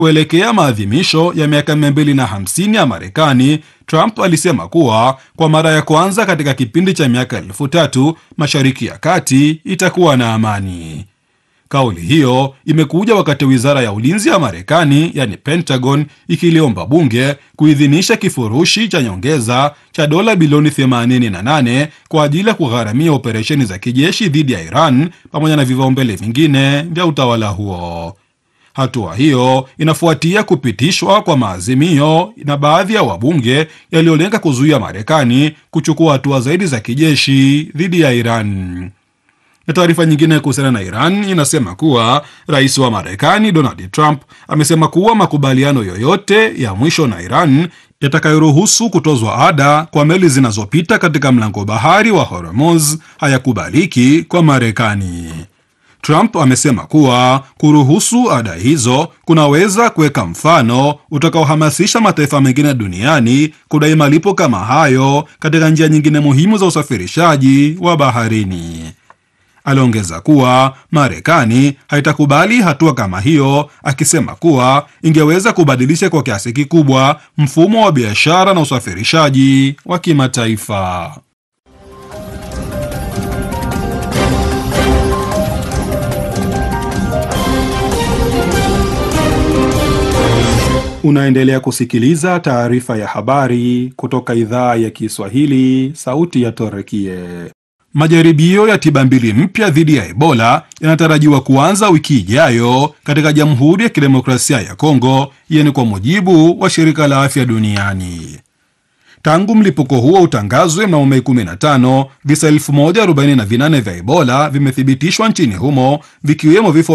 Kuelekea maadhimisho ya miaka 250 ya Marekani, Trump alisema kuwa kwa mara ya kwanza katika kipindi cha miaka elfu tatu Mashariki ya Kati itakuwa na amani. Kauli hiyo imekuja wakati wizara ya ulinzi ya Marekani, yani Pentagon, ikiliomba bunge kuidhinisha kifurushi cha nyongeza cha dola bilioni 88 kwa ajili ya kugharamia operesheni za kijeshi dhidi ya Iran pamoja na vipaumbele vingine vya utawala huo. Hatua hiyo inafuatia kupitishwa kwa maazimio na baadhi ya wabunge yaliyolenga kuzuia Marekani kuchukua hatua zaidi za kijeshi dhidi ya Iran. Na taarifa nyingine kuhusiana na Iran inasema kuwa rais wa Marekani Donald Trump amesema kuwa makubaliano yoyote ya mwisho na Iran yatakayoruhusu kutozwa ada kwa meli zinazopita katika mlango bahari wa Hormuz hayakubaliki kwa Marekani. Trump amesema kuwa kuruhusu ada hizo kunaweza kuweka mfano utakaohamasisha mataifa mengine duniani kudai malipo kama hayo katika njia nyingine muhimu za usafirishaji wa baharini. Aliongeza kuwa Marekani haitakubali hatua kama hiyo, akisema kuwa ingeweza kubadilisha kwa kiasi kikubwa mfumo wa biashara na usafirishaji wa kimataifa. Unaendelea kusikiliza taarifa ya habari kutoka idhaa ya Kiswahili, sauti ya Torekie. Majaribio ya tiba mbili mpya dhidi ya Ebola yanatarajiwa kuanza wiki ijayo katika Jamhuri ya Kidemokrasia ya Kongo, hiyo ni kwa mujibu wa Shirika la Afya Duniani. Tangu mlipuko huo utangazwe mnamo Mei 15, visa 1048 vya Ebola vimethibitishwa nchini humo, vikiwemo vifo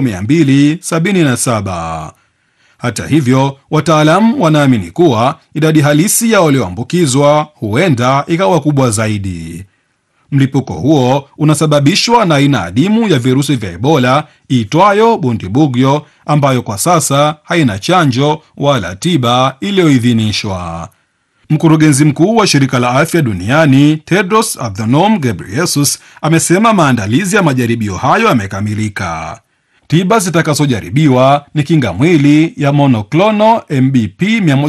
277. Hata hivyo, wataalamu wanaamini kuwa idadi halisi ya walioambukizwa huenda ikawa kubwa zaidi. Mlipuko huo unasababishwa na aina adimu ya virusi vya Ebola iitwayo Bundibugyo, ambayo kwa sasa haina chanjo wala tiba iliyoidhinishwa. Mkurugenzi mkuu wa shirika la afya duniani Tedros Adhanom Ghebreyesus amesema maandalizi ya majaribio hayo yamekamilika. Tiba zitakazojaribiwa ni kinga mwili ya monoclonal MBP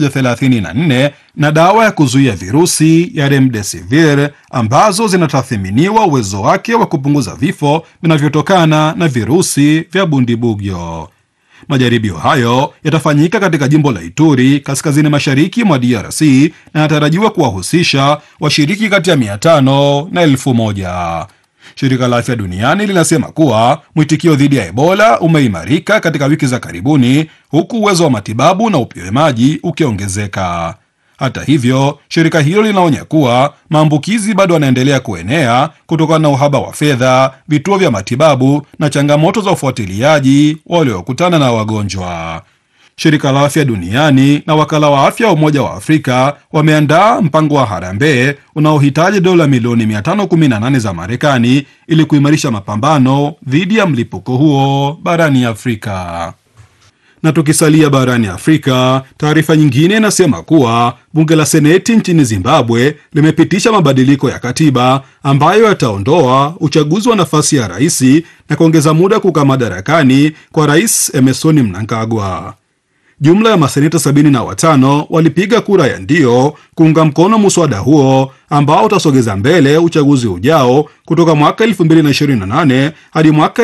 134 na dawa ya kuzuia virusi ya remdesivir ambazo zinatathiminiwa uwezo wake wa kupunguza vifo vinavyotokana na virusi vya bundibugyo. Majaribio hayo yatafanyika katika jimbo la Ituri kaskazini mashariki mwa DRC na yanatarajiwa kuwahusisha washiriki kati ya 500 na 1000. Shirika la Afya Duniani linasema kuwa mwitikio dhidi ya Ebola umeimarika katika wiki za karibuni, huku uwezo wa matibabu na upimaji ukiongezeka. Hata hivyo, shirika hilo linaonya kuwa maambukizi bado yanaendelea kuenea kutokana na uhaba wa fedha, vituo vya matibabu na changamoto za ufuatiliaji waliokutana na wagonjwa. Shirika la Afya Duniani na wakala wa afya wa Umoja wa Afrika wameandaa mpango wa harambee unaohitaji dola milioni 518 za Marekani ili kuimarisha mapambano dhidi ya mlipuko huo barani Afrika. Na tukisalia barani Afrika, taarifa nyingine inasema kuwa bunge la seneti nchini Zimbabwe limepitisha mabadiliko ya katiba ambayo yataondoa uchaguzi wa nafasi ya rais na kuongeza muda kukaa madarakani kwa rais Emerson Mnangagwa. Jumla ya maseneta 75 walipiga kura ya ndio kuunga mkono muswada huo ambao utasogeza mbele uchaguzi ujao kutoka mwaka 2028 hadi mwaka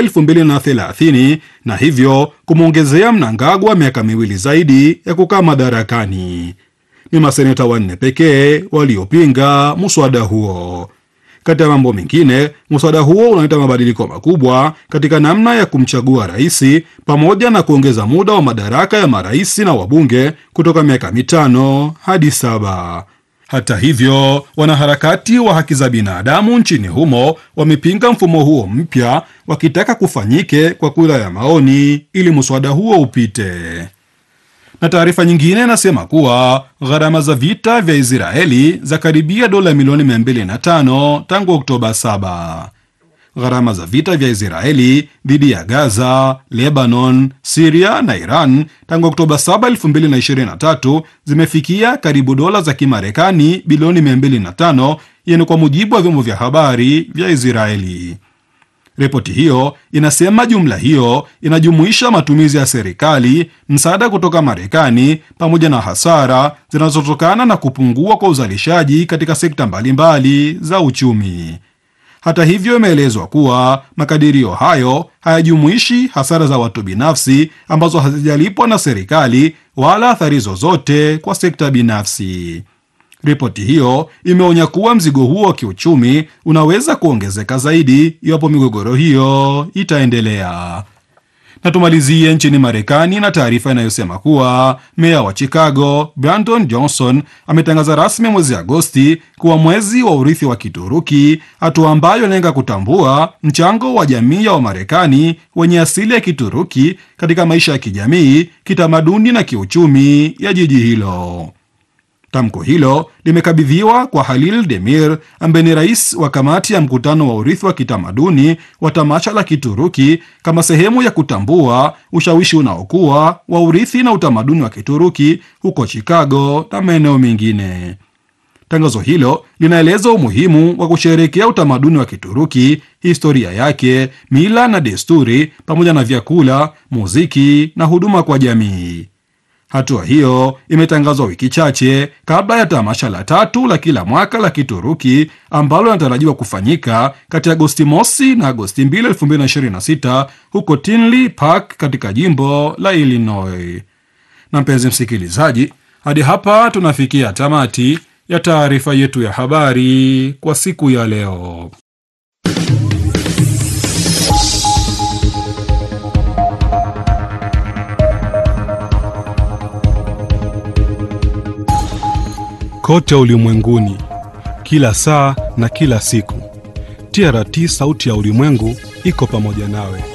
2030 na hivyo kumwongezea Mnangagwa miaka miwili zaidi ya kukaa madarakani. Ni maseneta wanne pekee waliopinga muswada huo. Kati ya mambo mengine, muswada huo unaleta mabadiliko makubwa katika namna ya kumchagua rais pamoja na kuongeza muda wa madaraka ya marais na wabunge kutoka miaka mitano hadi saba. Hata hivyo, wanaharakati wa haki za binadamu nchini humo wamepinga mfumo huo mpya, wakitaka kufanyike kwa kura ya maoni ili muswada huo upite na taarifa nyingine inasema kuwa gharama za vita vya Israeli za karibia dola milioni 205 tangu Oktoba 7. Gharama za vita vya Israeli dhidi ya Gaza, Lebanon, Siria na Iran tangu Oktoba 7, 2023 zimefikia karibu dola za Kimarekani bilioni 205, yani kwa mujibu wa vyombo vya habari vya Israeli. Ripoti hiyo inasema jumla hiyo inajumuisha matumizi ya serikali, msaada kutoka Marekani, pamoja na hasara zinazotokana na kupungua kwa uzalishaji katika sekta mbalimbali za uchumi. Hata hivyo, imeelezwa kuwa makadirio hayo hayajumuishi hasara za watu binafsi ambazo hazijalipwa na serikali wala athari zozote kwa sekta binafsi. Ripoti hiyo imeonya kuwa mzigo huo wa kiuchumi unaweza kuongezeka zaidi iwapo migogoro hiyo itaendelea. Na tumalizie nchini Marekani na taarifa inayosema kuwa meya wa Chicago Brandon Johnson ametangaza rasmi mwezi Agosti kuwa mwezi wa urithi wa Kituruki, hatua ambayo inalenga kutambua mchango wa jamii ya Wamarekani wenye asili ya Kituruki katika maisha ya kijamii, kitamaduni na kiuchumi ya jiji hilo. Tamko hilo limekabidhiwa kwa Halil Demir ambaye ni rais wa kamati ya mkutano wa urithi wa kitamaduni wa tamasha la Kituruki kama sehemu ya kutambua ushawishi unaokuwa wa urithi na utamaduni wa Kituruki huko Chicago na maeneo mengine. Tangazo hilo linaeleza umuhimu wa kusherehekea utamaduni wa Kituruki, historia yake, mila na desturi, pamoja na vyakula, muziki na huduma kwa jamii. Hatua hiyo imetangazwa wiki chache kabla ya tamasha la tatu la kila mwaka la Kituruki ambalo linatarajiwa kufanyika kati ya Agosti mosi na Agosti 2, 2026 huko Tinley Park katika jimbo la Illinois. Na mpenzi msikilizaji, hadi hapa tunafikia tamati ya taarifa yetu ya habari kwa siku ya leo. Kote ulimwenguni, kila saa na kila siku, TRT sauti ya ulimwengu iko pamoja nawe.